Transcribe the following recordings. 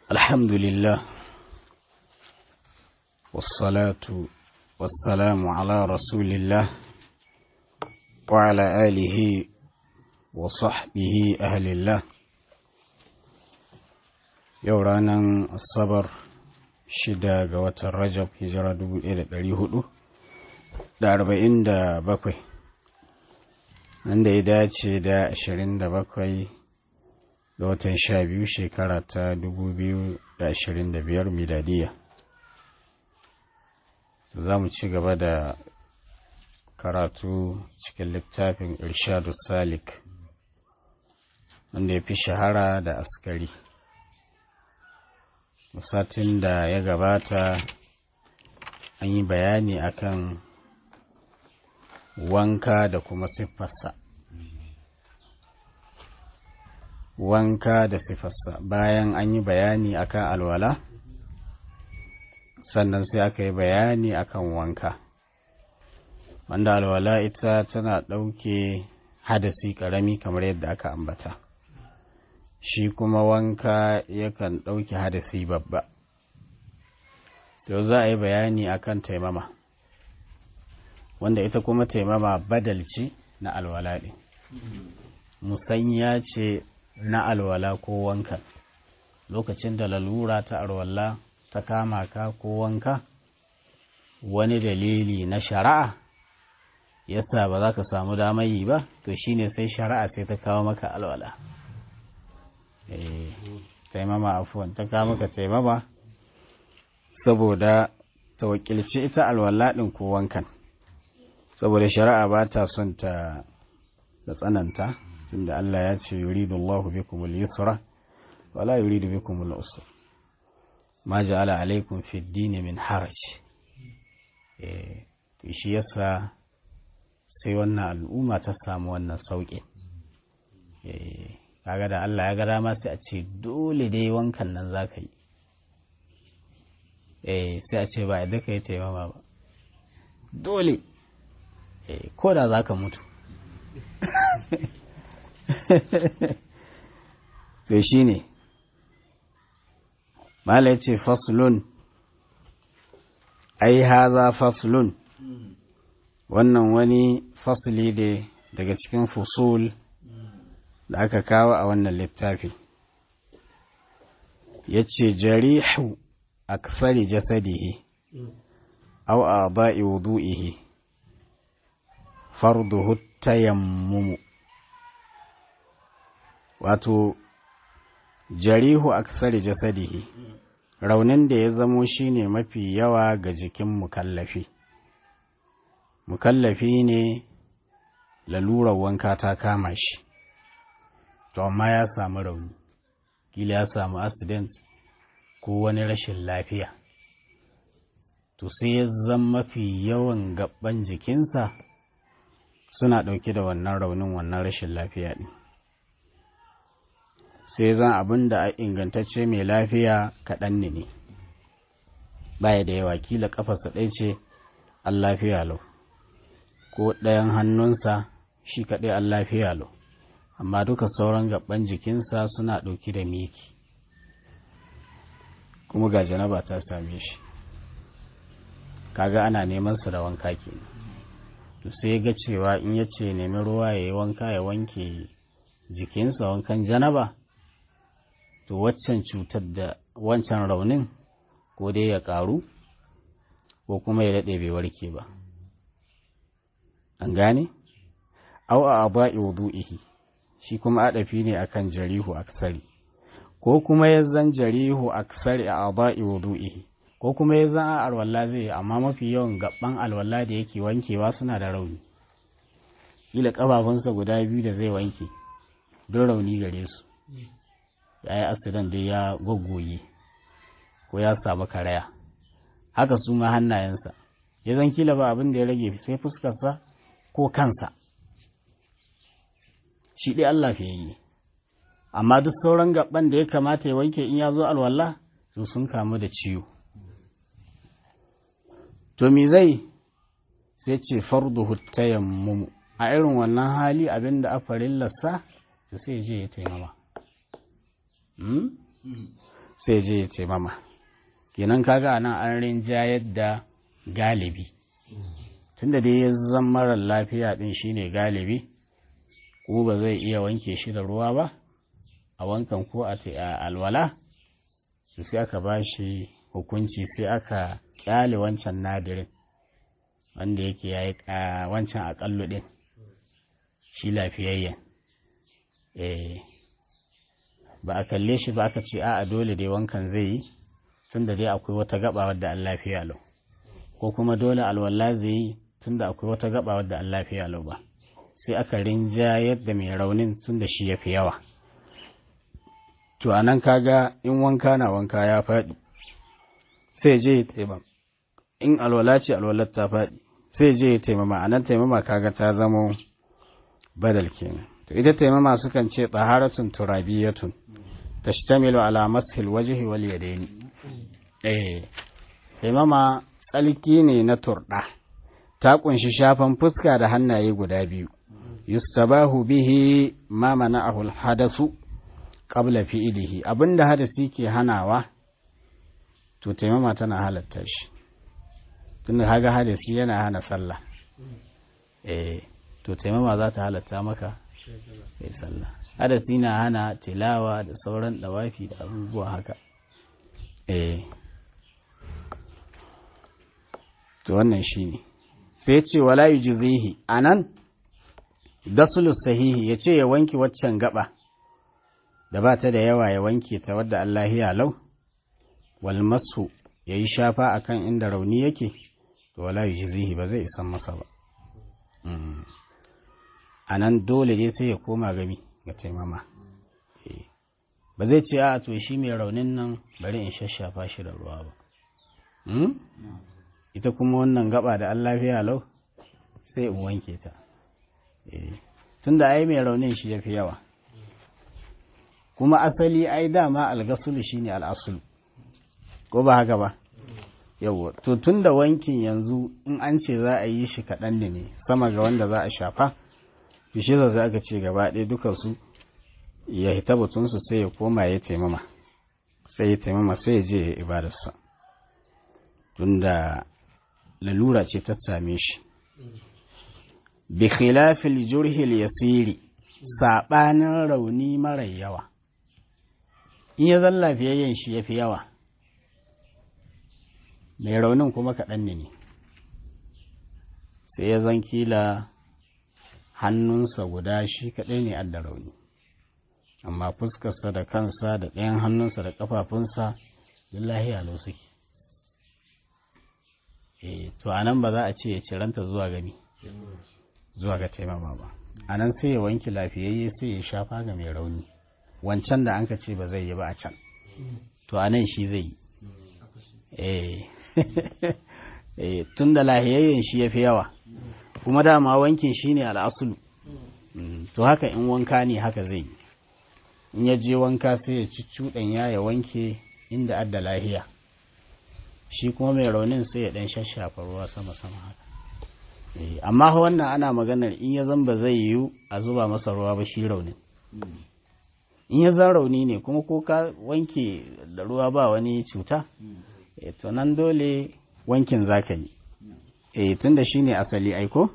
الحمد لله والصلاة والسلام على رسول الله وعلى آله وصحبه أهل الله يورانا الصبر shida ga watan rajab hijira dubu ɗaya da ɗari hudu da arba'in da bakwai wanda ya dace da ashirin da bakwai ga watan sha biyu shekara ta dubu biyu da ashirin da biyar miladiya za mu ci gaba da karatu cikin littafin irshadu salik wanda ya fi shahara da askari satin da ya gabata an yi bayani akan wanka da kuma siffarsa wanka da siffarsa bayan an yi bayani akan alwala sannan sai aka yi bayani akan wanka wanda alwala ita tana ɗauke hadasi ƙarami kamar yadda aka ambata shi kuma wanka yakan ɗauki hadasi babba to za a yi bayani akan taimama wanda ita kuma taimama badalci na alwala ɗin musanya ce na alwala ko wanka lokacin da lalura ta alwala ta kama ka ko wanka wani dalili na shari'a yasa ba za ka samu damar yi ba to shine sai shari'a sai ta kawo maka alwala taimama afuwan ta kawo maka taimama saboda ta wakilci ita alwala ɗin ko wankan saboda shari'a ba ta son ta da tsananta tunda Allah ya ce yuridu Allahu bikum al-yusra wala yuridu bikum al-usra ma ja'ala alaykum fi ad-din min haraj eh to shi yasa sai wannan al'umma ta samu wannan sauƙi eh kaga da Allah ya ga dama sai a ce dole dai wankan nan za ka yi eh sai a ce ba yadda ka yi taimama ba dole eh ko da za ka mutu to shi ne mala ya ce faslun ai haza faslun wannan wani fasli da daga cikin fusul da aka kawo a wannan littafi ya ce jarihu a kafari jasadihi au a ba'i wudu'ihi farduhu tayammumu wato jarihu a kafari jasadihi raunin da ya zamo shine mafi yawa ga jikin mukallafi mukallafi ne lalurar wanka ta kama shi to amma ya samu rauni kila ya samu accident ko wani rashin lafiya to sai ya zama mafi yawan gaban jikinsa suna ɗauke da wannan raunin wannan rashin lafiya ɗin sai zan abin da a ingantacce mai lafiya kaɗan ne ne baya da yawa kila ƙafarsa ɗaya ce an lafiya lau ko ɗayan hannunsa shi kaɗai an lafiya lau amma duka sauran gaban jikinsa suna ɗauki da miki kuma ga janaba ta same shi kaga ana neman su da wanka ke to sai ga cewa in ya ce nemi ruwa ya yi wanka ya wanke jikinsa wankan janaba to waccan cutar da wancan raunin ko dai ya ƙaru ko kuma ya daɗe bai warke ba an gane au a aba'i wudu'ihi shi kuma adafi ne akan jarihu aksari ko kuma ya zan jarihu aksari a aba'i wudu'ihi ko kuma ya zan alwala zai amma mafi yawan gaban alwala da yake wankewa suna da rauni kila kafafunsa guda biyu da zai wanke don rauni gare su ya yi asidan da ya goggoye ko ya samu karaya haka su ma hannayensa ya zan kila ba abin da ya rage sai fuskarsa ko kansa shi ɗaya Allah fiye yi amma duk sauran gaban da ya kamata ya wanke in ya zo alwala su sun kamu da ciwo to me zai sai ce farduhu tayammumu a irin wannan hali abin da a farillarsa to sai je ya taimama sai je ya taimama kenan kaga nan an rinjayar da galibi tunda dai ya zan marar lafiya din shine galibi ko ba zai iya wanke shi da ruwa ba a wankan ko a alwala sai aka ba shi hukunci sai aka kyale wancan nadirin wanda yake ya yi wancan akallu din shi lafiyayyen ba a kalle shi ba aka ce a dole dai wankan zai yi tunda dai akwai wata gaba wadda an lafiya lau ko kuma dole alwala zai yi tunda akwai wata gaba wadda an lafiya lau ba sai aka rinja yadda mai raunin tunda shi ya fi yawa to a nan kaga in wanka na wanka ya faɗi sai je ya taimama in alwala ce alwalar ta faɗi sai je ya taimama a nan taimama kaga ta zama badal kenan to ita taimama sukan ce taharatun turabiyatun tashtamilu ala mashil wajhi wal yadaini eh taimama tsalki ne na turɗa ta kunshi shafan fuska da hannaye guda biyu yustabahu bihi ma mana'ahu al-hadasu qabla fi'lihi abinda hadasi ke hanawa to taimama tana halatta shi tunda haga hadasi yana hana sallah eh to taimama za ta halatta maka kai sallah hadasi na hana tilawa da sauran dawafi da abubuwa haka eh to wannan shine sai ce wala yujzihi anan dasulus sahihi yace ya wanke waccan gaba da ba ta da yawa ya wanke ta wadda Allah ya lau wal masu yayi shafa akan inda rauni yake to wala yujzihi ba zai isan masa ba anan dole ne sai ya koma gami ga taimama ba zai ce a to shi mai raunin nan bari in shashafa shi da ruwa ba ita kuma wannan gaba da Allah ya lau sai in wanke ta tunda ai mai raunin shi ya fi yawa kuma asali ai dama algasulu shine al'asulu ko ba haka ba yawa to tunda wankin yanzu in an ce za a yi shi kaɗan ne sama ga wanda za a shafa bishe za aka ce gaba ɗaya dukansu ya hita batunsu sai ya koma ya taimama sai ya taimama sai ya je ya ibadarsa tunda lalura ce ta same shi bi khilafil jurhil yasiri saɓanin rauni mara yawa in ya zan lafiyayyen shi ya fi yawa mai raunin kuma kaɗan ne ne sai ya zan kila hannunsa guda shi kaɗai ne adda rauni amma fuskarsa da kansa da ɗayan hannunsa da ƙafafunsa lillahi alo suke e to a nan ba za a ce ya ciranta zuwa gami zuwa ga taimama ba a nan sai ya wanke lafiyayye sai ya shafa ga mai rauni wancan da an ka ce ba zai yi ba a can to a nan shi zai yi eh tun da lahiyayyen shi ya fi yawa kuma dama wankin shi ne al'asulu to haka in wanka ne haka zai yi in ya je wanka sai ya ci cuɗan ya ya wanke inda adda lahiya shi kuma mai raunin sai ya ɗan shashafa ruwa sama-sama haka amma wannan ana maganar in ya zan ba zai yiwu a zuba masa ruwa ba shi raunin in ya zan rauni ne kuma ko ka wanke da ruwa ba wani cuta to nan dole wankin za ka yi eh tun da shi ne asali aiko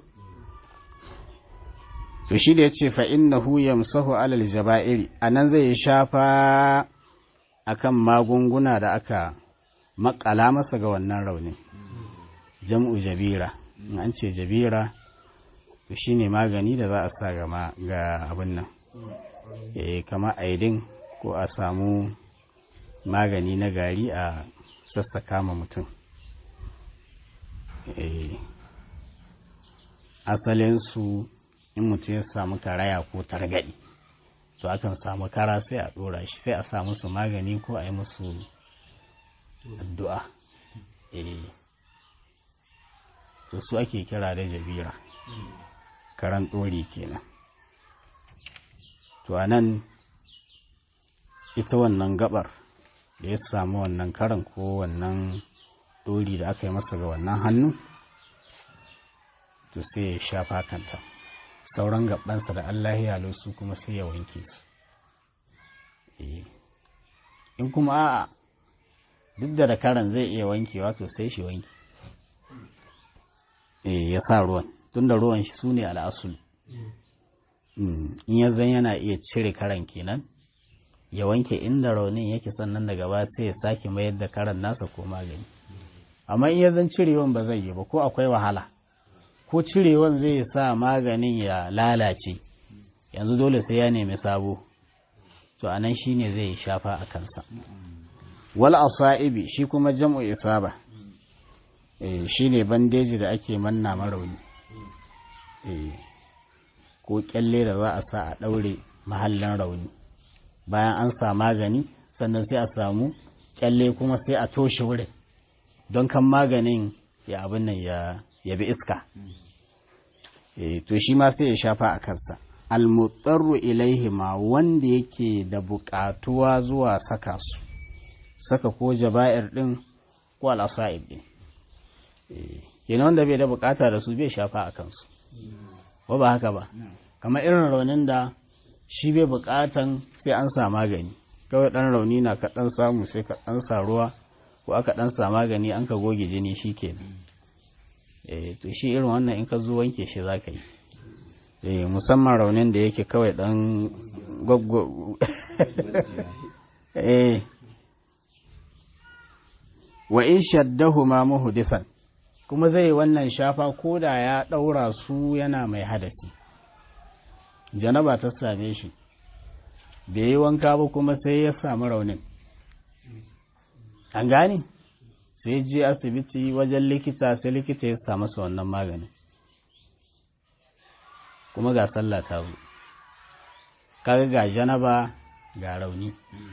to shi da ya ce fa'innahu yamsahu alal jaba'iri a nan zai shafa akan magunguna da aka makala masa ga wannan raunin jam'u jabira in an ce jabira to shi ne magani da za a sa ga abin nan e kama aidin ko a samu magani na gari a sassaka ma mutum asalinsu in mutum ya samu karaya ko targaɗi to akan samu kara sai a ɗora shi sai a sa musu magani ko a yi musu addu'a to su ake kira da jabira karan ɗori kenan to a nan ita wannan gabar da ya samu wannan karan ko wannan ɗori da aka yi masa ga wannan hannu to sai ya shafa kanta sauran gabansa da Allah ya su kuma sai ya wanke su in kuma a'a duk da karan zai iya wankewa to sai shi wanki eh ya sa ruwan tunda ruwan shi sune al'asul in ya zan yana iya cire karan kenan ya wanke inda raunin yake sannan daga ba sai ya sake mayar da karan nasa ko magani amma in ya zan cirewan ba zai yi ba ko akwai wahala ko cirewan zai sa maganin ya lalace yanzu dole sai ya nemi sabo to anan shine zai shafa a kansa wal asaibi shi kuma jam'u isaba eh shine bandeji da ake manna marauni eh ko kyalle da za a sa a daure mahallin rauni bayan an sa magani sannan sai a samu kyalle kuma sai a toshe wurin don kan maganin ya abin nan ya yabi iska eh to shi ma sai ya shafa a kansa almutsarru ilaihi ma wanda yake da buƙatuwa zuwa saka su saka ko jaba'ir din ko al'asa'ib din kenan wanda bai da buƙata da su bai shafa a kansu ba ba haka ba kamar irin raunin da shi bai buƙatan sai an sa magani kawai ɗan rauni na ka ɗan samu sai ka ɗan sa ruwa ko aka ɗan sa magani an ka goge jini shi kenan to shi irin wannan in ka zo wanke shi za ka yi eh musamman raunin da yake kawai dan gwaggwa eh wa in shaddahu ma muhdisan kuma zai wannan shafa ko da ya daura su yana mai hadasi janaba ta same shi bai yi wanka ba kuma sai ya samu raunin an gane sai je asibiti wajen likita sai likita ya samu sa wannan maganin kuma ga sallah ta zo kaga ga janaba ga rauni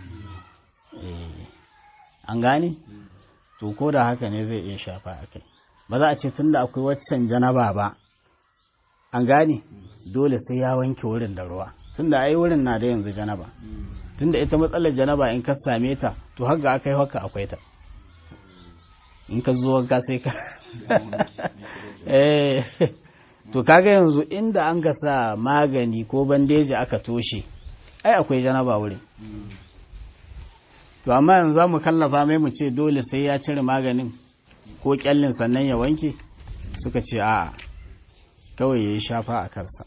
an gane to ko da haka ne zai iya shafa a kai ba za a ce tunda akwai waccan janaba ba an gane dole sai ya wanke wurin da ruwa tunda ai wurin na da yanzu janaba tunda ita matsalar janaba in ka same ta to har ga aka yi haka akwai ta in ka zo wanka sai ka eh to kaga yanzu inda an ga sa magani ko bandeji aka toshe ai akwai janaba wurin to amma yanzu za mu kallafa mai mu ce dole sai ya cire maganin ko kyallin sannan ya wanke suka ce a'a kawai ya yi shafa a kansa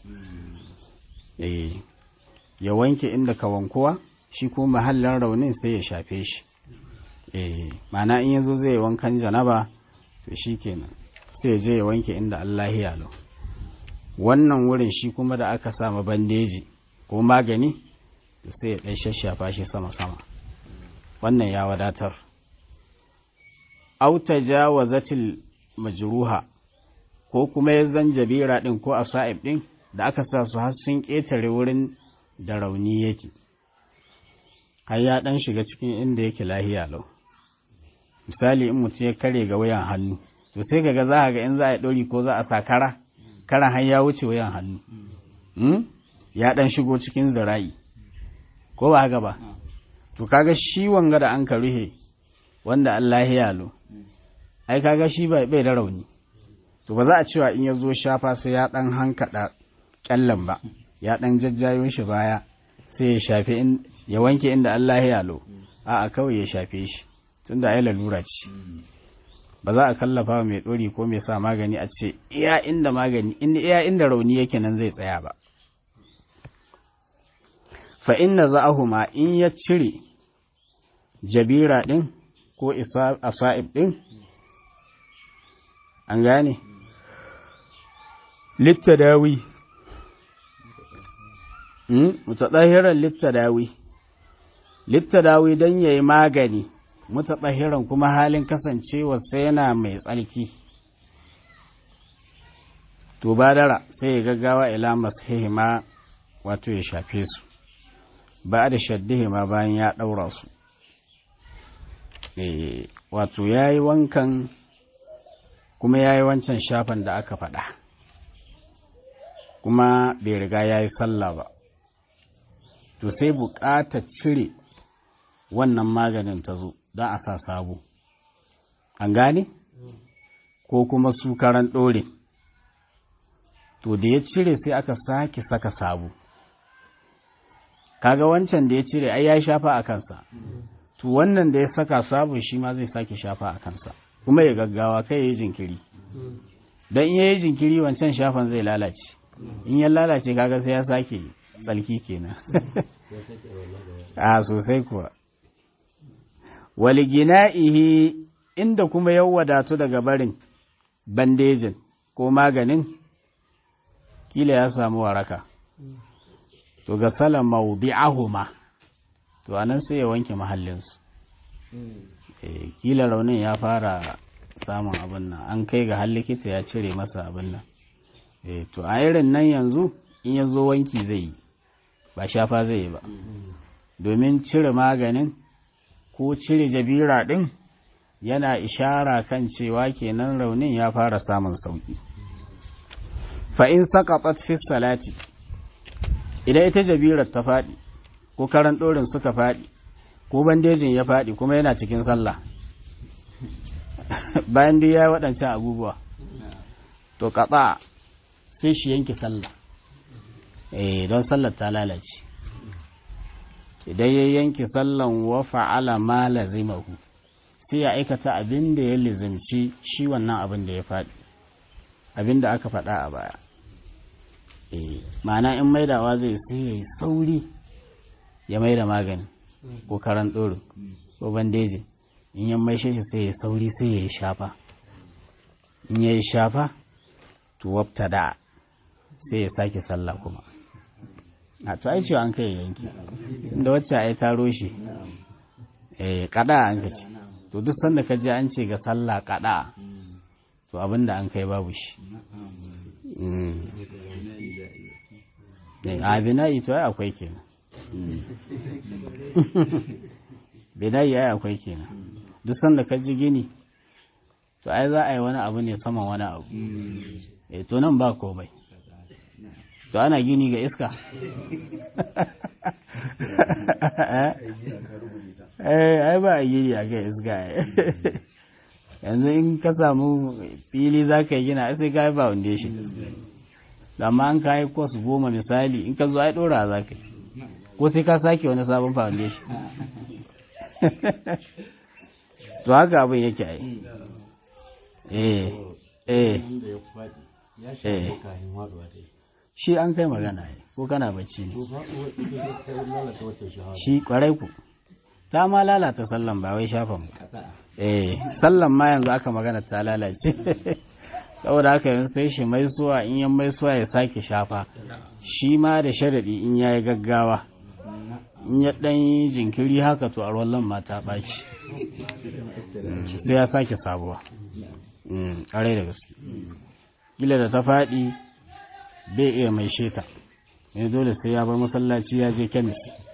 ya wanke inda ka wankuwa shi ko mahallin raunin sai ya shafe shi mana in yanzu zai wankan janaba to shi kenan sai ya je ya wanke inda Allah ya lau wannan wurin shi kuma da aka sama bandeji ko magani da sai ya ɗan shashafa shi sama-sama wannan ya wadatar auta jawazatil majruha ko kuma ya zan jabira ɗin ko a sa'ib ɗin da aka sa su har sun ƙetare wurin da rauni yake har ya ɗan shiga cikin inda yake lahiya lau misali in mutum ya kare ga wayan hannu to sai kaga za a ga in za a yi ɗori ko za a sa kara karan har ya wuce wayan hannu ya ɗan shigo cikin zira'i ko ba haka ba to kaga shi wanga da an ka ruhe wanda Allah ya lo ai kaga shi bai da rauni to ba za a cewa in ya zo shafa sai ya ɗan hankaɗa ƙyallen ba ya ɗan jajjayo shi baya sai ya shafe ya wanke inda Allah ya lo a'a kawai ya shafe shi tunda ai lalura ce ba za a kallafa mai ɗori ko mai sa magani a ce iya inda magani iya inda rauni yake nan zai tsaya ba fa inna za'ahuma in ya cire jabira ɗin ko asa'ib ɗin an gane littadawi mutadahiran littadawi littadawi don ya yi magani mutadahiran kuma halin kasancewarsa yana mai tsarki to badara sai ya gaggawa ila masahihima wato ya shafe su ba da shaddihima bayan ya ɗaura su wato ya yi wankan kuma ya yi wancan shafan da aka faɗa kuma bai riga ya yi sallah ba to sai buƙatar cire wannan maganin ta zo don a sa sabo an gane ko kuma su karan ɗore to da ya cire sai aka sake saka sabo kaga wancan da ya cire ai ya shafa a kansa to wannan da ya saka sabon shi ma zai sake shafa a kansa kuma ya gaggawa kai ya yi jinkiri don in ya yi jinkiri wancan shafan zai lalace in ya lalace kaga sai ya sake tsalki kenan a sosai kuwa waligina'ihi inda kuma ya wadatu daga barin bandejin ko maganin kila ya samu waraka to ga salan mawdi'ahuma to anan sai ya wanke mahallinsu kila raunin ya fara samun abin nan an kai ga har likita ya cire masa abin nan to a irin nan yanzu in ya zo wanki zai yi ba shafa zai yi ba domin cire maganin ko cire jabira ɗin yana ishara kan cewa kenan raunin ya fara samun sauƙi fa'in saƙaɓat fi salati idan ita jabirar ta faɗi ko karan ɗorin suka faɗi ko bandejin ya faɗi kuma yana cikin sallah bayan dai ya yi waɗancan abubuwa to kaɓa sai shi yanke sallah eh don sallar ta lalace idan ya yanke sallan wa fa'ala ma lazimahu sai ya aikata abin da ya lizimci shi wannan abin da ya faɗi abin da aka faɗa a baya eh ma'ana in maidawa zai sai ya yi sauri ya maida magani ko karan ɗoro ko bandeji in ya maishe shi sai ya sauri sai ya yi shafa in ya yi shafa to wabta da sai ya sake sallah kuma a to ai cewa an kai yanki inda wacce ai taro shi eh kada an kace to duk sanda ka je an ce ga sallah kada to abinda an kai babu shi a bina'i to ai akwai kenan bina'i ai akwai kenan duk sanda ka ji gini to ai za a yi wani abu ne saman wani abu eh to nan ba komai to ana gini ga iska eh ai ba a gini a ga iska yanzu in ka samu fili za ka yi gina sai ka yi foundation amma an ka yi kwas goma misali in ka zo ai dora za ka yi ko sai ka sake wani sabon foundation to haka abin yake ai eh eh eh shi an kai magana ne ko kana bacci ne shi kwarai ku ta ma lalata sallan ba wai shafan ba eh sallan ma yanzu aka magana ta lalace saboda haka yanzu sai shi mai suwa in yan mai suwa ya sake shafa shi ma da sharadi in yayi gaggawa in ya dan yi jinkiri haka to a ruwan ma ta ɓaci sai ya sake sabuwa ƙarai da gaske kila da ta faɗi bai iya mai sheta ne dole sai ya bar masallaci ya je kemis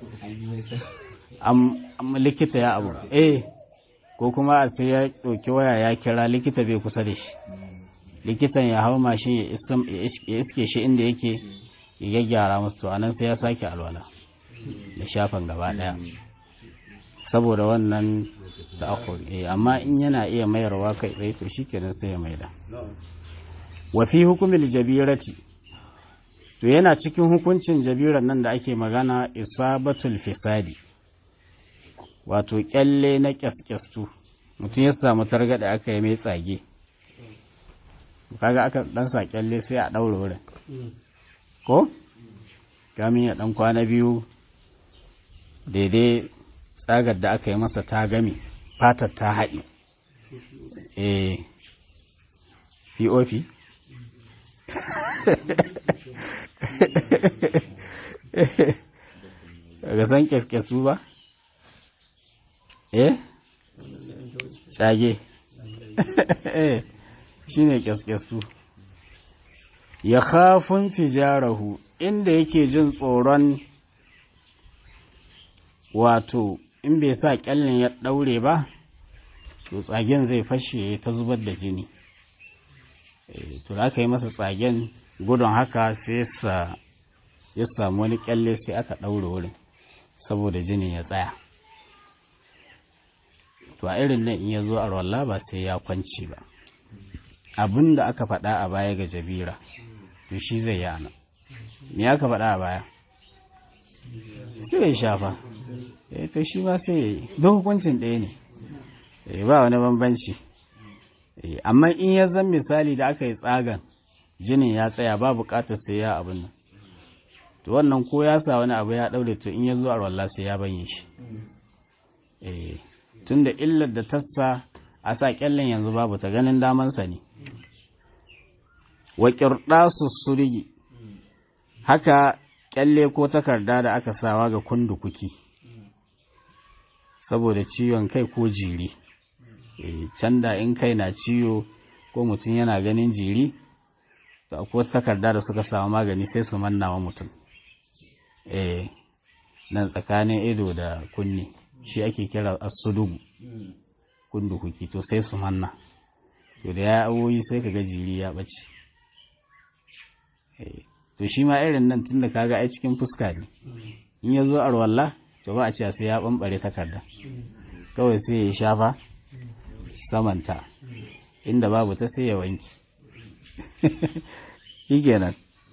amma likita ya abu eh ko kuma a sai ya ɗauki waya ya kira likita bai kusa da shi likitan ya hau mashin ya iske shi inda yake ya gyara musu to anan sai ya sake alwala da shafan gaba ɗaya saboda wannan ta'akhur eh amma in yana iya mayarwa kai tsaye to shikenan sai ya maida wa fi hukumil jabirati to yana cikin hukuncin jabiran nan da ake magana isabatul fisadi wato kyalle na kyaskyastu mutum ya samu targada aka yi mai tsage kaga aka dan sa kyalle sai a daure wurin ko kamin ya dan kwana biyu daidai tsagar da aka yi masa ta gami fatar ta haɗi eh pop ga san kyaskesu ba eh tsage shi ne kyaskesu ya kafin tijarahu inda yake jin tsoron wato in bai sa kyallin ya ɗaure ba to tsagen zai fashe ta zubar da jini to da aka yi masa tsagen gudun haka sai sa ya samu wani kyalle sai aka ɗaure wurin saboda jini ya tsaya to a irin nan in ya zo a rawalla ba sai ya kwanci ba abin da aka faɗa a baya ga jabira to shi zai yi ana me aka faɗa a baya sai ya shafa eh to shi ma sai yayi duk hukuncin ɗaya ne eh ba wani bambanci eh amma in ya zan misali da aka yi tsagan jinin ya tsaya ba buƙatar sai ya abin nan to wannan ko ya sa wani abu ya daure to in ya zo a walla sai ya banye shi eh tunda illar da tassa a sa kyallen yanzu babu ta ganin damansa ne wa qirdasu surigi haka kyalle ko takarda da aka sawa ga kundukuki saboda ciwon kai ko jiri eh can da in kai na ciwo ko mutum yana ganin jiri to akwai takarda da suka samu magani sai su manna wa mutum eh nan tsakanin ido da kunni shi ake kira asudugu kundukuki to sai su manna to da ya awoyi sai kaga jiri ya bace eh to shi ma irin nan tunda kaga ai cikin fuska ne in ya zo arwalla to ba a ce sai ya bambare takarda kawai sai ya shafa samanta inda babu ta sai ya wanki shi kenan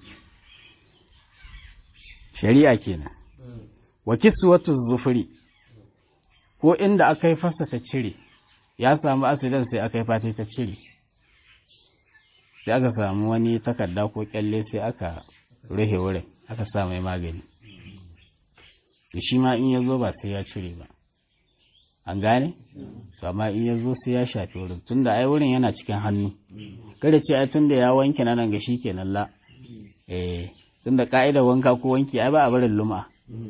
shari'a kenan wa kiswatu zufuri ko inda aka yi fasa ta cire ya samu asidan sai aka yi fata ta cire sai aka samu wani takarda ko kyalle sai aka rufe wurin aka sa mai magani shi ma in ya zo ba sai ya cire ba an gane to amma in ya zo sai ya shafi wurin tunda ai wurin yana cikin hannu kada ce ai tunda ya wanke nan ga shi kenan la eh tunda ka'ida wanka ko wanki ai ba a barin luma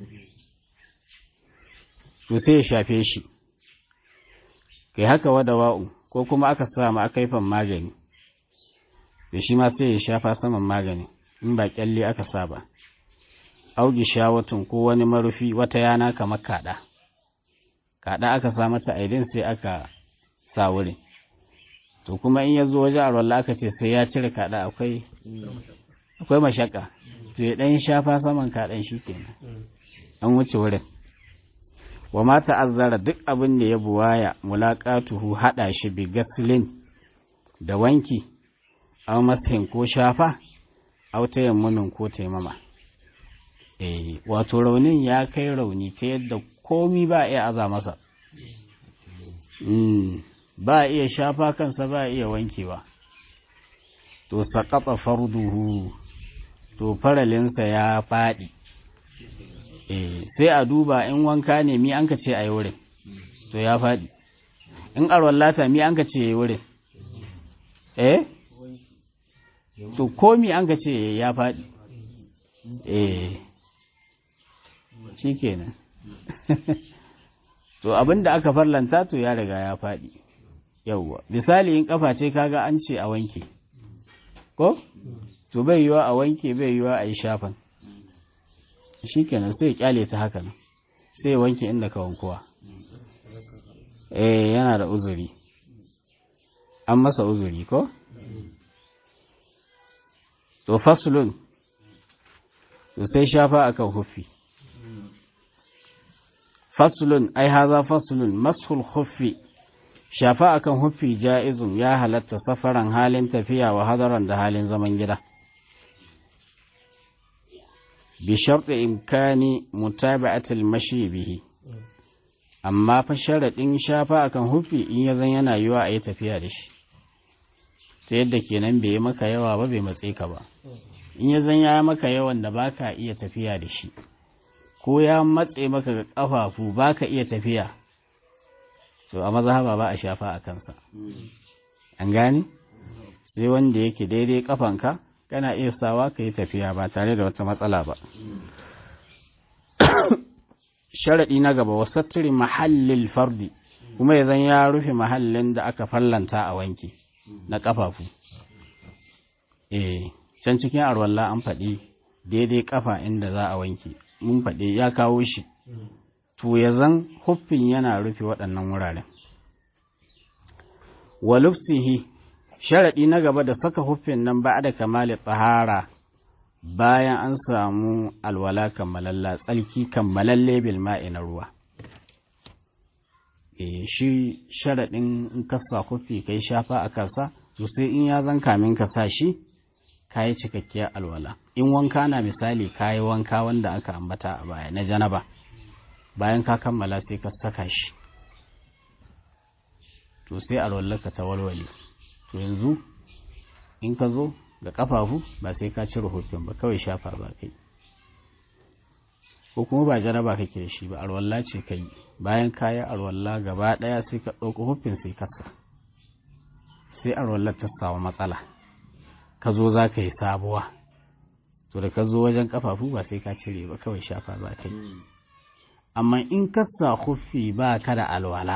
to sai ya shafe shi kai haka wada wa'u ko kuma aka sa ma akaifan magani to shi ma sai ya shafa saman magani in ba kyalle aka sa ba augi shawatun ko wani marufi wata yana kamar kada kada aka sa mata aidin sai aka sa wurin to kuma in ya zo waje arwallah aka ce sai ya cire kada akwai akwai mashaka to ya dan shafa saman kadan shi kenan an wuce wurin wa ma ta'azzara duk abin da ya buwaya mulaqatuhu hada shi bi gaslin da wanki aw mashin ko shafa aw tayammumin ko taimama eh wato raunin ya kai rauni ta yadda komi ba iya aza masa mm ba iya shafa kansa ba iya wankewa to saqata farduhu to faralinsa ya faɗi eh sai a duba in wanka ne mi an ka ce a yi wurin to ya faɗi in arwallata mi an ka ce ya yi wurin eh to komi an ka ce ya faɗi eh shi kenan to abin da aka farlanta to ya riga ya faɗi yauwa misali in kafa ce kaga an ce a wanke ko to bai yiwa a wanke bai yiwa a yi shafan shi kenan sai ya kyale ta haka nan sai ya wanke inda ka wankuwa eh yana da uzuri an masa uzuri ko to faslun to sai shafa akan huffi faslun ai haza faslun mashul huffi shafa akan huffi ja'izun ya halatta safaran halin tafiya wa hadaran da halin zaman gida bi sharɗi imkani mutaba'atil mashi bihi amma fa sharaɗin shafa akan huffi in ya zan yana yiwa a yi tafiya da shi ta yadda kenan bai yi maka yawa ba bai matse ka ba in ya zan ya maka yawan da baka iya tafiya da shi ko ya matse maka ga ƙafafu baka iya tafiya to a mazhaba ba a shafa a kansa an gane sai wanda yake daidai kafanka kana iya sawa ka yi tafiya ba tare da wata matsala ba sharaɗi na gaba wasattiri mahallin fardi kuma ya zan ya rufe mahallin da aka fallanta a wanki na ƙafafu eh can cikin arwalla an faɗi daidai ƙafa inda za a wanki mun faɗi ya kawo shi to ya zan huffin yana rufe waɗannan wuraren wa lufsihi sharaɗi na gaba da saka huffin nan ba da kamali tsahara bayan an samu alwala kammalalla tsalki kammalalle bil ma'i na ruwa e shi sharaɗin in ka sa huffi kai shafa a kansa to sai in ya zan kamin ka sa shi ka yi cikakkiyar alwala in wanka na misali ka yi wanka wanda aka ambata a baya na janaba bayan ka kammala sai ka saka shi to sai alwallaka ta walwale to yanzu in ka zo ga kafafu ba sai ka cire hufin ba kawai shafa ba kai ko kuma ba jaraba kake da shi ba alwalla ce kai bayan kayi alwalla gaba daya sai ka ɗauko hufin sai kasa sai alwallar ta samu matsala ka zo za ka yi sabuwa to da ka zo wajen kafafu ba sai ka cire ba kawai shafa za ka yi amma in ka sa hufi ba ka da alwala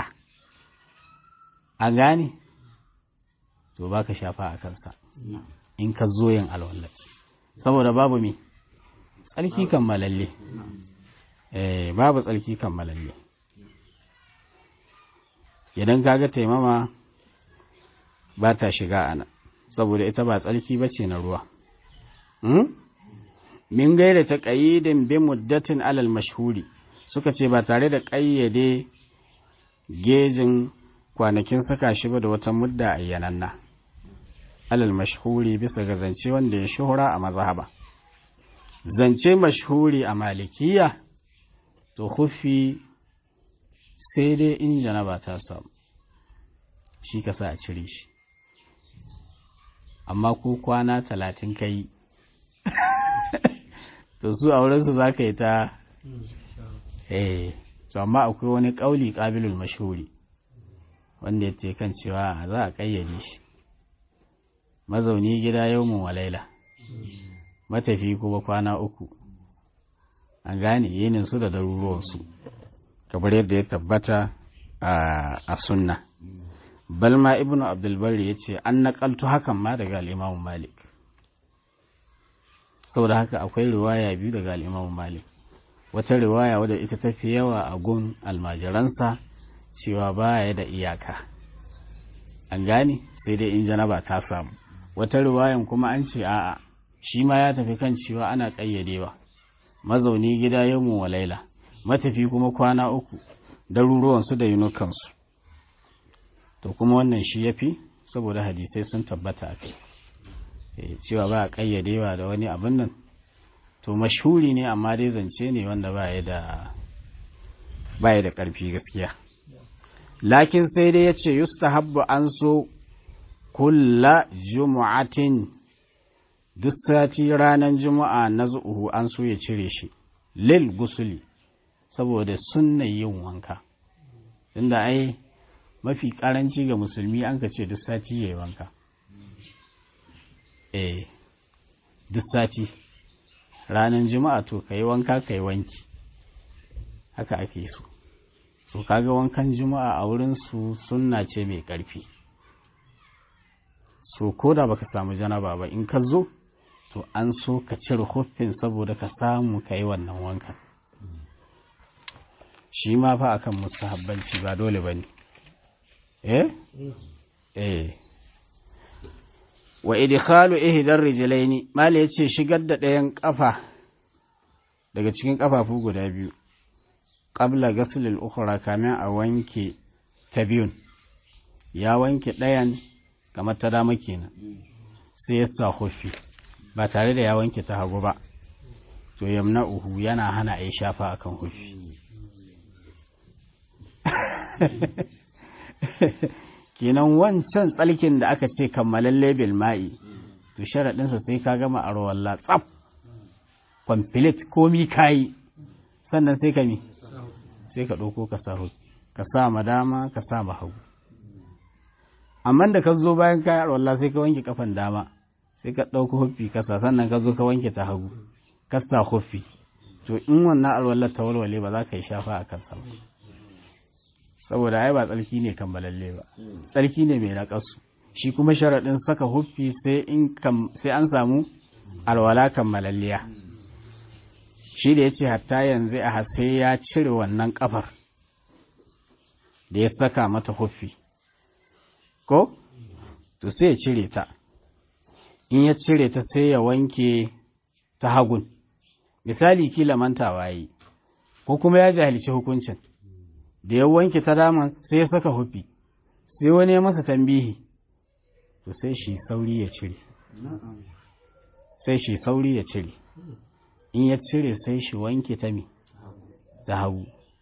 a gane to ba ka shafa a kansa in ka zo yin alwallar saboda babu me tsarki kammalalle eh babu tsarki kammalalle idan kaga taimama ba ta shiga ana saboda ita ba tsarki ba ce na ruwa min gaira ta ƙayyidin bi muddatin alal mashhuri suka ce ba tare da ƙayyade gejin kwanakin saka shi ba da wata mudda ayyananna alal mashhuri bisa ga zance wanda ya shuhura a mazhaba zance mashhuri a malikiya to hufi sai dai in janaba ta samu shi ka sa a cire shi amma ko kwana talatin ka yi to su a wurinsu za ka yi ta eh to amma akwai wani ƙauli ƙabilul mashhuri wanda ya ce kan cewa za a ƙayyade shi mazauni gida yau mun walaila matafi kuma kwana uku an gane yinin su da daruruwansu kamar yadda ya tabbata a sunna balma ibnu abdulbari ya ce an naƙaltu hakan ma daga al'imamu malik saboda haka akwai riwaya biyu daga al'imamu malik wata riwaya wadda ita tafi yawa a gun almajiransa cewa baya da iyaka an gane sai dai in janaba ta samu wata riwayan kuma an ce a'a shi ma ya tafi kan cewa ana ƙayyadewa mazauni gida yau wa laila matafi kuma kwana uku daruruwansu da yunukansu to kuma wannan shi ya fi saboda hadisai sun tabbata a kai cewa ba a ƙayyadewa da wani abin nan to mashhuri ne amma dai zance ne wanda ba ya da da ƙarfi gaskiya lakin sai dai ya ce yustahabbu an so kulla jumu'atin duk sati ranar juma'a na zu'uhu an so ya cire shi lil gusuli saboda sunna yin wanka tunda ai mafi karanci ga musulmi an ka ce duk sati ya yi wanka eh duk sati ranar juma'a to ka yi wanka ka yi wanki haka ake so so kaga wankan juma'a a wurin su sunna ce mai ƙarfi so ko da baka samu janaba ba in ka zo to an so ka cire huffin saboda ka samu ka yi wannan wankan shi ma fa akan mustahabbanci ba dole ba ne eh eh wa idkhalu ihdar rijlaini mala yace shigar da ɗayan kafa daga cikin kafafu guda biyu qabla ghasl al-ukhra kamin a wanke ta biyun ya wanke ɗayan kamar ta dama kenan sai ya sa hufi ba tare da ya wanke ta hagu ba to yamna uhu yana hana a yi shafa akan hufi kenan wancan tsalkin da aka ce kammalalle bil ma'i to sharaɗinsa sai ka gama a rawalla tsaf complete komi kayi sannan sai ka mi sai ka ɗauko ka sa ka sa ma dama ka sa ma hagu amma da ka zo bayan kayan arwalla sai ka wanke kafan dama sai ka ɗauko huffi kasa sannan ka zo ka wanke ta hagu ka sa huffi to in wannan arwallar ta walwale ba za ka yi shafa a kansa ba saboda ai ba tsarki ne kammalalle ba tsarki ne mai naƙasu shi kuma sharaɗin saka huffi sai an samu alwala kammalalliya shi da ya ce hatta yanzu a sai ya cire wannan ƙafar da ya saka mata huffi ko to sai ya cire ta in ya cire ta sai ya wanke ta hagun misali kila mantawa yi ko kuma ya jahilci hukuncin da ya wanke ta dama sai ya saka hufi sai wani ya masa tambihi to sai shi sauri ya cire sai shi sauri ya cire in ya cire sai shi wanke ta mi ta hagu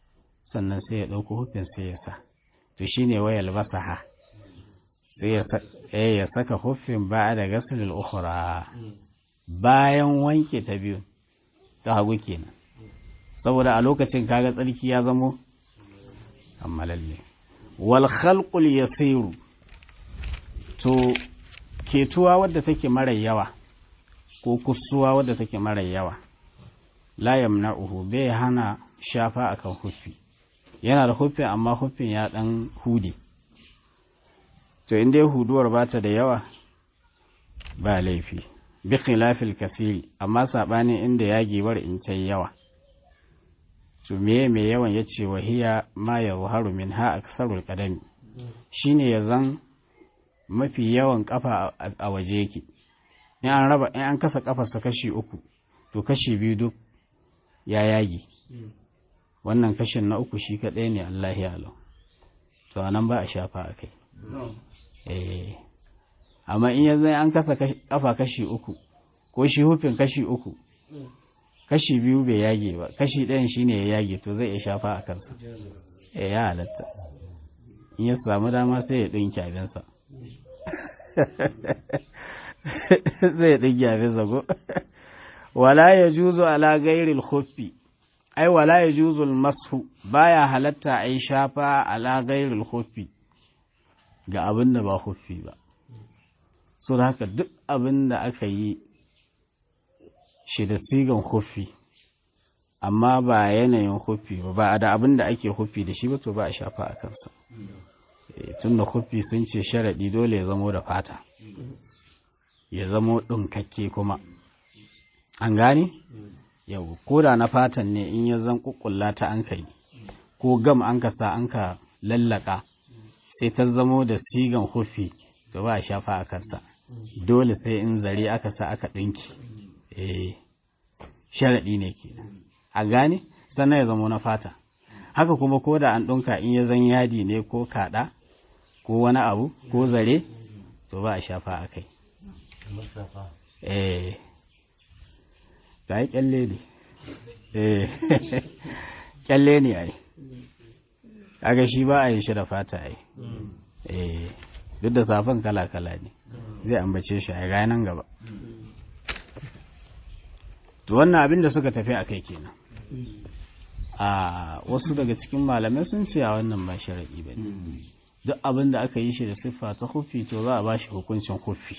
sannan sai ya ɗauko hufin sai ya sa to shine wayal basaha sai ya saka hufin ba da gasilil ukhra bayan wanke ta biyu ta hagu kenan saboda a lokacin kaga tsarki ya zamo kammalalle wal khalqul yasiru to ketuwa wadda take mara yawa ko kusuwa wadda take mara yawa la yamna'uhu bai hana shafa akan huffi yana da huffi amma huffin ya dan hude to inda ya huduwar bata da yawa ba laifi bi khilafil kasiri amma sabanin inda yagewar in ta yawa to meye mai yawan yace wahiya ma yazharu minha aksarul qadami shine yazan mafi yawan kafa a waje yake in an raba in an kasa kafarsa kashi uku to kashi biyu duk ya yagi wannan kashin na uku shi kaɗai ne Allah ya alau to anan ba a shafa a kai eh amma in yanzu an kasa kafa kashi uku ko shi hufin kashi uku kashi biyu bai yage ba kashi ɗayan shine ya yage to zai iya shafa a kansa eh ya halatta in ya samu dama sai ya ɗinki abinsa zai ɗinki abinsa ko wala ya juzu ala gairil khuffi ai wala ya juzu masu baya halatta a yi shafa ala gairil khuffi ga abin da ba khuffi ba so da haka duk abin da aka yi shi da sigan khuffi amma ba yanayin khuffi ba ba da abin da ake khuffi da shi ba to ba a shafa a kansa tun da khuffi sun ce sharaɗi dole ya zamo da fata ya zamo ɗinkakke kuma an gane yau ko da na fatan ne in ya zan kukkulla ta an kai ko gam an ka sa an ka lallaka sai ta zamo da sigan hufi to ba a shafa a kansa dole sai in zare aka sa aka ɗinki eh sharaɗi ne ke a gane sannan ya zamo na fata haka kuma ko da an ɗinka in ya zan yadi ne ko kaɗa ko wani abu ko zare to ba a shafa a kai eh ta yi kyalle ne eh kyalle ne ai kaga shi ba a yi shi da fata ai eh duk da safan kala-kala ne zai ambace shi a ranar gaba to wannan abin da suka tafi a kai kenan a wasu daga cikin malamai sun ce a wannan ba sharaɗi ba ne duk abin da aka yi shi da siffa ta hufi to za a ba shi hukuncin hufi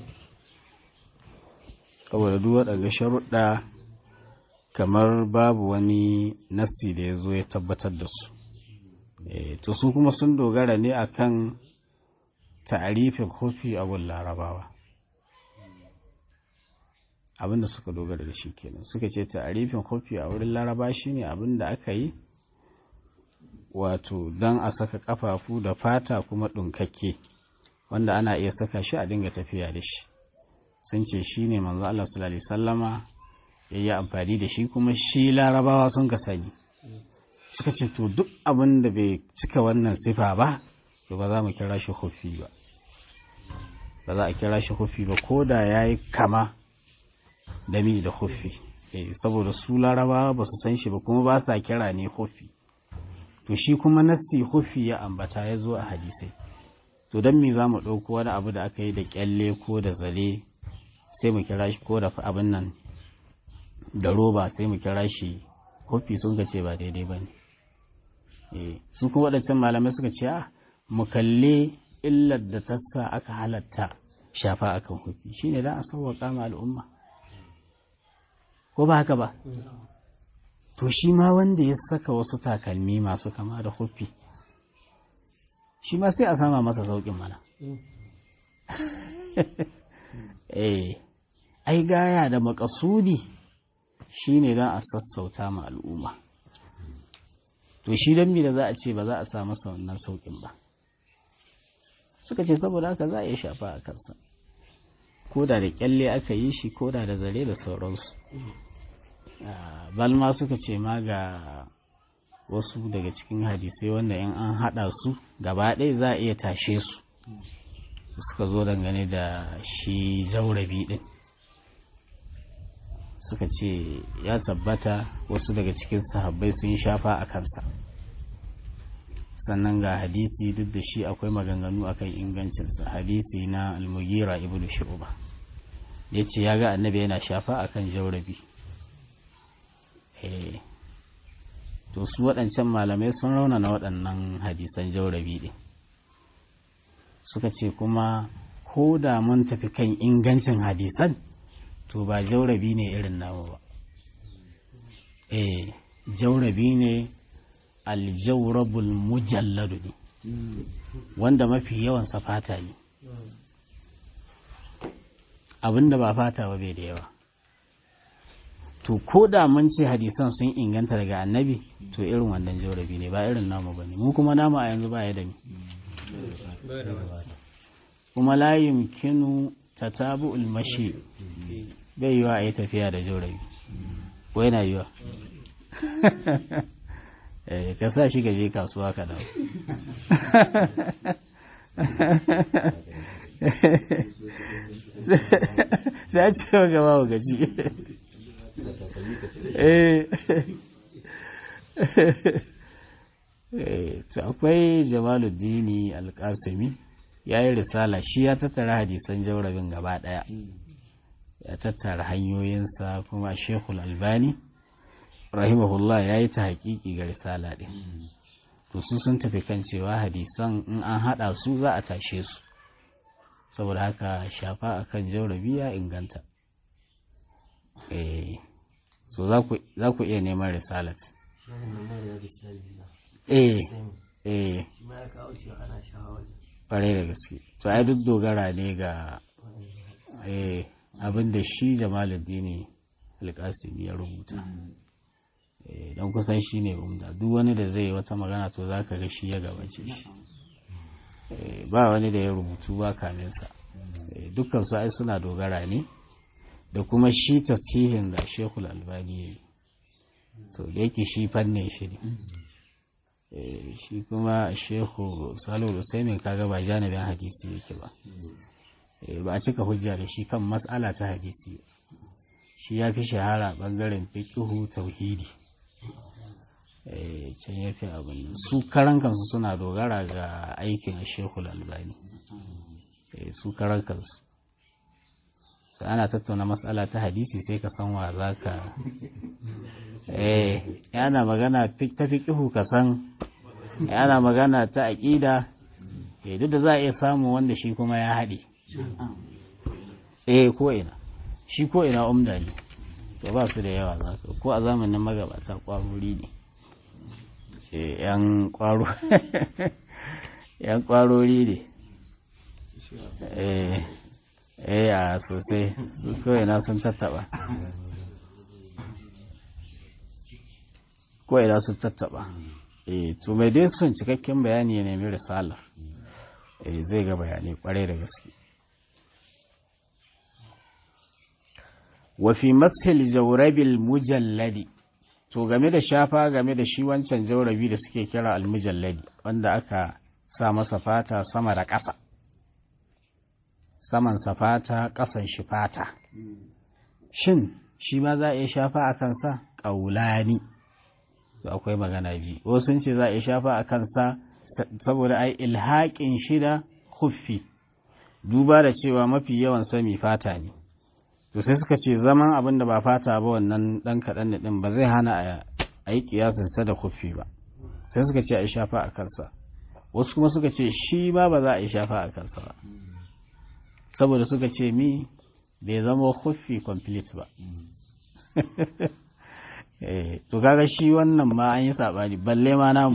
saboda duk waɗanda sharuɗa kamar babu wani nassi da ya zo ya tabbatar da su to su kuma sun dogara ne akan ta'arifin kofi a gun larabawa abinda suka dogara da shi kenan suka ce ta'arifin kofi a wurin laraba shine abinda aka yi wato don a saka kafafu da fata kuma ɗunkakke wanda ana iya saka shi a dinga tafiya da shi sun ce shi ne manzo Allah sallallahu alaihi sallama ya yi amfani da shi kuma shi larabawa sun ka sani suka ce to duk abin da bai cika wannan sifa ba to ba za mu kira shi hufi ba ba za a kira shi hufi ba ko da ya yi kama da mi da hufi saboda su larabawa ba su san shi ba kuma ba sa kira ne hufi to shi kuma nassi hufi ya ambata ya zo a hadisai to don me za mu ɗauko wani abu da aka yi da kyalle ko da zare sai mu kira shi ko da abin nan da roba sai mu kira shi hufi sun ka ce ba daidai ba ne su kuma waɗancan malamai suka ce a mu kalle illar da ta sa aka halatta shafa akan hufi shine don a sauwaƙa ma al'umma ko ba haka ba to shi ma wanda ya saka wasu takalmi masu kama da hufi shi ma sai a sama masa sauƙin mana eh ai gaya da makasudi shine don a sassauta ma al'umma to shi don da za a ce ba za a sa masa wannan sauƙin ba suka ce saboda haka za a iya shafa a kansa ko da da kyalle aka yi shi ko da da zare da sauransu balma suka ce ma ga wasu daga cikin hadisai wanda in an haɗa su gaba ɗaya za a iya tashe su suka zo dangane da shi zaurabi ɗin suka ce ya tabbata wasu daga cikin sahabbai sun shafa a kansa sannan ga hadisi duk da shi akwai maganganu akan ingancinsa hadisi na almugira ibn shu'ba ya ce ya ga annabi yana shafa akan jaurabi to su waɗancan malamai sun raunana waɗannan hadisan jaurabi ɗin suka ce kuma ko da mun tafi kan ingancin hadisan to ba jaurabi ne irin namu ba eh jaurabi ne aljaurabul mujalladu ne wanda mafi yawan sa fata ne abinda ba fata ba bai da yawa to ko da mun ce hadisan sun inganta daga annabi to irin wannan jaurabi ne ba irin namu ba ne mu kuma namu a yanzu ba ya da mi kuma la yumkinu tatabu'ul mashi bai yiwa a yi tafiya da jaurabi ko yana yiwa ka sa shi gaje kasuwa ka dawo sai a ce wa gaba wa gaji to akwai jamaluddini alƙasimi ya yi risala shi ya tattara hadisan jaurabin gaba ɗaya ya tattara hanyoyinsa kuma shekul albani rahimahullah ya yi ta haƙiƙi ga risala ɗin to su sun tafi kan cewa hadisan in an haɗa su za a tashe su saboda haka shafa akan jaurabi ya inganta eh so za ku iya neman risalat eh eh ƙwarai da gaske to ai duk dogara ne ga eh abin da shi jamaluddini alƙasimi ya rubuta don kusan shi ne umda duk wani da zai wata magana to za ka ga shi ya gabace shi ba wani da ya rubutu ba kaminsa dukkan su ai suna dogara ne da kuma shi tasihin da shekul albani ya yi to da yake shi fannin shi ne shi kuma shehu salihu usaimin kaga ba janibin hadisi yake ba ba a cika hujja da shi kan matsala ta hadisi shi ya fi shahara bangaren fiqhu tauhidi can ya fi abin su karan kansu suna dogara ga aikin a shekul albani su karan kansu sai ana tattauna matsala ta hadisi sai ka san wa za ka eh yana magana ta fiƙihu ka san yana magana ta aƙida eh duk da za a iya samu wanda shi kuma ya haɗe eh ko ina shi ko ina umda ne to ba su da yawa za ka ko a zamanin magabata ƙwarori ne yan ƙwaro yan ƙwarori ne eh eh a sosai kawai na sun tattaba kawai na sun tattaba eh to mai dai sun cikakken bayani ya nemi risalar eh zai ga bayani kwarai da gaske wa fi mashil jawrabil mujalladi to game da shafa game da shi wancan jaurabi da suke kira almujalladi wanda aka sa masa fata sama da ƙasa saman fata ƙasan shi fata shin shi ma za a iya shafa a kansa ƙaulani akwai magana biyu wasu sun ce za a iya shafa a kansa saboda ai ilhaƙin shida huffi duba da cewa mafi yawan sami fata ne to sai suka ce zaman abin da ba fata ba wannan ɗan kaɗan da ɗin ba zai hana a yi ƙiyasinsa da huffi ba sai suka ce a yi shafa a kansa wasu kuma suka ce shi ma ba za a yi shafa a kansa ba saboda suka ce mi bai zama huffi complete ba to kaga shi wannan ma an yi saɓani balle ma namu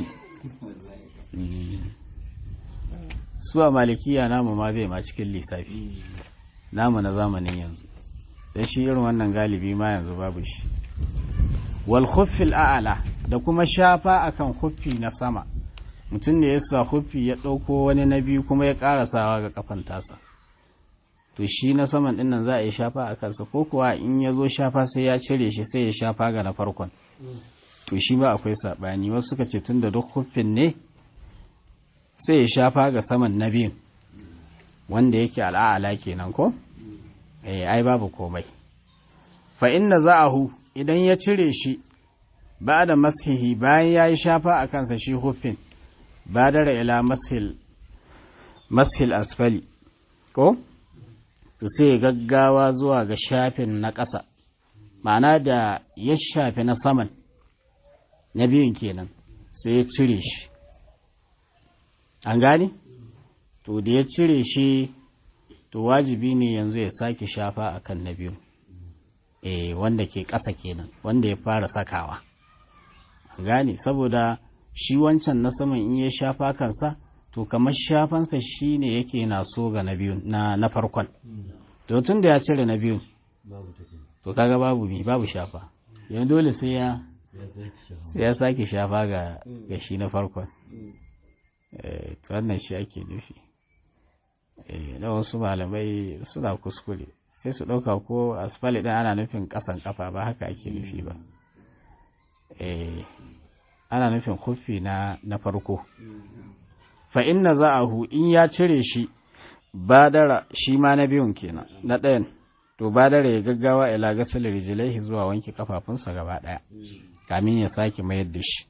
su a malikiya namu ma bai ma cikin lissafi namu na zamanin yanzu sai shi irin wannan galibi ma yanzu babu shi wal huffil a'ala da kuma shafa akan huffi na sama mutum ne ya sa huffi ya ɗauko wani na biyu kuma ya ƙarasawa ga kafan tasa to shi na saman ɗin nan za a yi shafa a kansa ko kuwa in ya zo shafa sai ya cire shi sai ya shafa ga na farkon to shi ba akwai saɓani wasu suka ce tun da duk huffin ne sai ya shafa ga saman na biyun wanda yake al'a'ala kenan ko eh ai babu komai fa inna za'ahu idan ya cire shi ba da mashihi bayan ya yi shafa a kansa shi huffin badara ila mashil mashil asfali ko to sai gaggawa zuwa ga shafin na ƙasa ma'ana da ya shafi na saman na biyun kenan sai ya cire shi an gane to da ya cire shi to wajibi ne yanzu ya sake shafa akan na biyu eh wanda ke ƙasa kenan wanda ya fara sakawa an gane saboda shi wancan na saman in ya shafa kansa to kamar shafansa shi ne yake na so ga na biyu na, na farkon to tun da ya cire na biyu to kaga babu mi babu shafa yanzu dole sai ya sai ya sake shafa ga ga shi na farkon eh to wannan shi ake nufi eh da wasu malamai suna kuskure sai su ɗauka ko asfali ɗin ana nufin ƙasan ƙafa ba haka ake nufi ba eh ana nufin kufi na na farko fa inna za'ahu in ya cire shi badara shi ma na biyun kenan na ɗayan to badara ya gaggawa ila gasal rijlaihi zuwa wanke kafafunsa gaba ɗaya kamin ya sake mayar da shi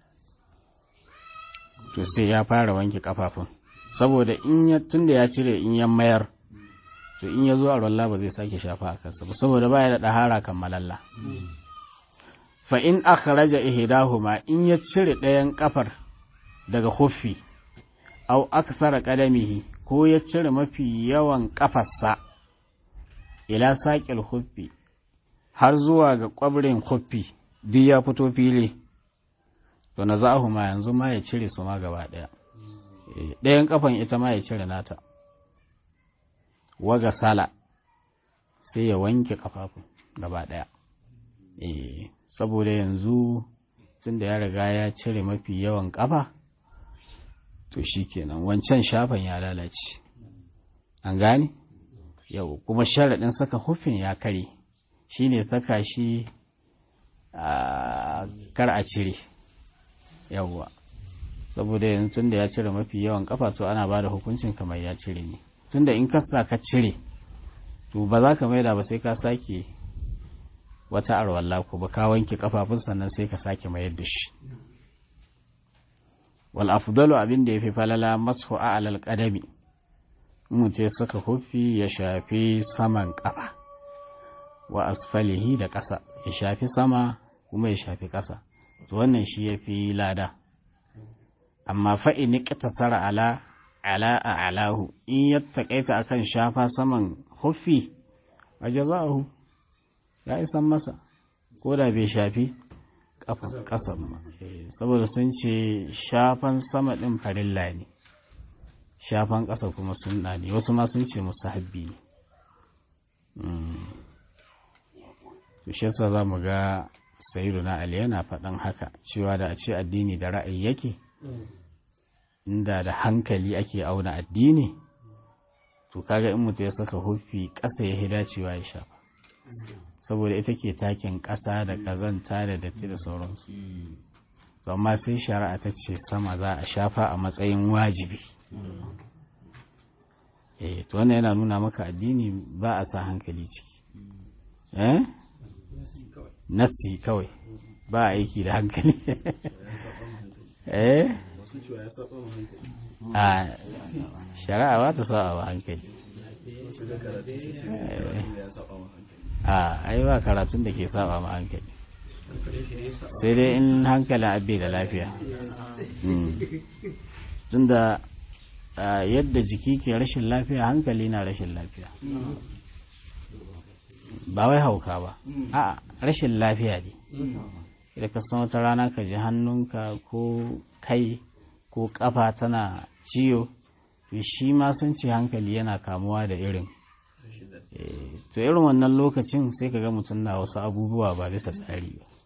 to sai ya fara wanke kafafun saboda in ya tunda ya cire in ya mayar to in ya zo a ruwan ba zai sake shafa a kansa ba saboda baya da ɗahara kammalalla fa in akhraja ihdahuma in ya cire ɗayan kafar daga huffi aw aksara qadamihi ko ya cire mafi yawan kafarsa ila saqil huffi har zuwa ga kwabrin huffi duk ya fito fili to nazahuma yanzu ma ya cire su ma gaba ɗaya ɗayan kafan ita ma ya cire nata waga sala sai ya wanke kafafun gaba ɗaya eh saboda yanzu tun da ya riga ya cire mafi yawan ƙafa to shi kenan wancan shafan ya lalace an gane yau kuma sharaɗin saka hufin ya kare shi ne saka shi a kar a cire yawwa saboda yanzu tun da ya cire mafi yawan ƙafa to ana ba da hukuncin kamar ya cire ne tun da in kasa ka cire to ba za ka maida ba sai ka sake wata arwalla ko ba ka wanke kafafun sannan sai ka sake mayar da shi wal afdalu abin da yafi falala mashu alal qadami mu ce suka hufi ya shafi saman kafa wa asfalihi da ƙasa ya shafi sama kuma ya shafi ƙasa to wannan shi yafi lada amma fa in qtasara ala ala a'lahu in yattaqaita akan shafa saman hufi ajazahu ya isan masa ko da bai shafi ƙasan ba saboda sun ce shafan sama ɗin farilla ne shafan ƙasa kuma sunna ne wasu ma sun ce musu habbi ne to shi yasa za mu ga na ali yana faɗan haka cewa da a ce addini da ra'ayi yake inda da hankali ake auna addini to kaga in mutu ya saka hufi ƙasa ya dacewa ya shafa saboda ita ke takin ƙasa da ƙazanta da datti da sauransu to amma sai shari'a ta ce sama za a shafa a matsayin wajibi eh to wannan yana nuna maka addini ba a sa hankali ciki eh nasi kawai ba a aiki da hankali eh a shari'a ba ta sa a hankali a ai ba karatun da ke saba ma hankali sai dai in hankalin abbe da lafiya tunda yadda jiki ke rashin lafiya hankali na rashin lafiya ba wai hauka ba a rashin lafiya ne da ka san wata rana ka ji hannunka ko kai ko kafa tana ciwo to shi ma sun ce hankali yana kamuwa da irin to irin wannan lokacin sai ka ga mutum na wasu abubuwa ba bisa tsari ba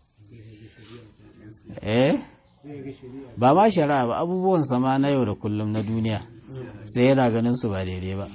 eh ba ma shari'a ba abubuwan sama na yau da kullum na duniya sai yana ganin su ba daidai ba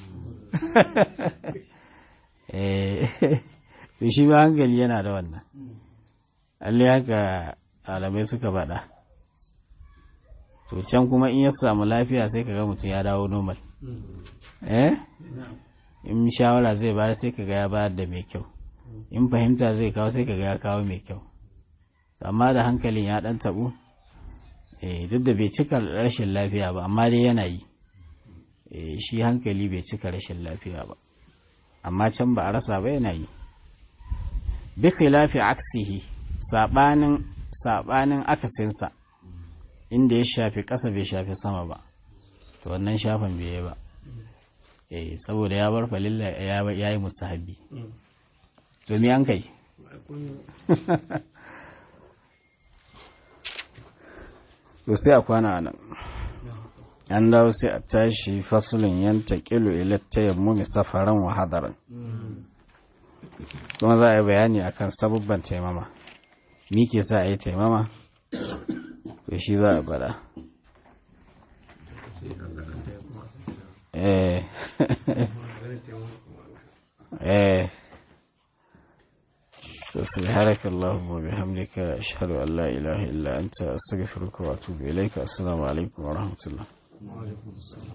eh to shi ba hankali yana da wannan Allah haka alamai suka faɗa to can kuma in ya samu lafiya sai kaga mutum ya dawo normal eh in shawara zai bayar sai kaga ya bayar da mai kyau in fahimta zai kawo sai kaga ya kawo mai kyau amma da hankalin ya dan tabu eh duk da bai cika rashin lafiya ba amma dai yana yi eh shi hankali bai cika rashin lafiya ba amma can ba a rasa ba yana yi bi khilafi aksihi sabanin sabanin akasinsa inda ya shafi ƙasa bai shafi sama ba to wannan shafan bai yi ba eh saboda ya bar falilla ya yi mustahabi to me an kai to sai a kwana nan an dawo sai a tashi fasulun yanta kilo ilatta yammumi safaran wa hadaran kuma za a yi bayani akan sabubban taimama mi ke sa a yi taimama to shi za a bada eh eh سبحانك اللهم وبحمدك أشهد أن لا إله إلا أنت أستغفرك وأتوب إليك السلام عليكم ورحمة الله